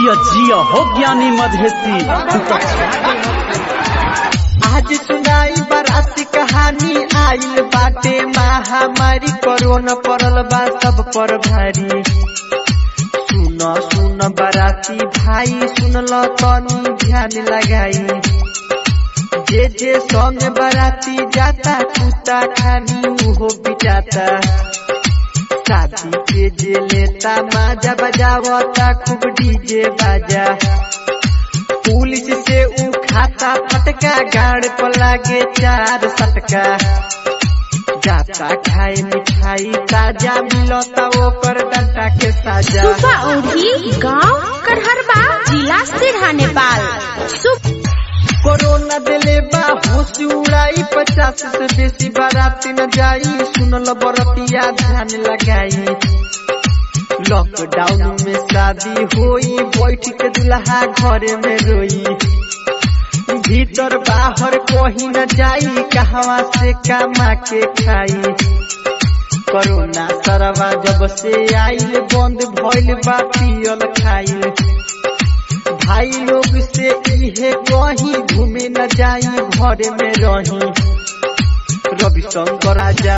जिया जिया हो ज्ञानी मधेसी तू तो छा आज सुनाई बाराती कहानी आइल बाटे महामारी कोरोना पड़ल बा सब पर भारी सुन सुन बाराती भाई सुनल तनी ध्यान लगाई जे जे संग बाराती जाता कुत्ता खानी उहो बिचाता शादी के जे लेता माजा बजावता खूब डीजे बाजा पुलिस से ऊ खाता फटका गाड़ पर लागे चार सटका जाता खाए मिठाई ताजा मिलता ओकर डंटा के साजा सुबह ओढ़ी गांव करहरबा जिला सिरहा नेपाल सुप कोरोना दिले बा होश उड़ाई पचास से बेसी बाराती न जाई सुनल बरतिया ध्यान लगाई लॉकडाउन में शादी होई बैठ के दुल्हा घरे में रोई भीतर बाहर कोही न जाई कहवा से कमा के खाई कोरोना सरवा जब से आइल बंद भइल बा पियल खाइल भाई लोग से इहे कहीं घूमे न जाई घरे में रही रविशंकर राजा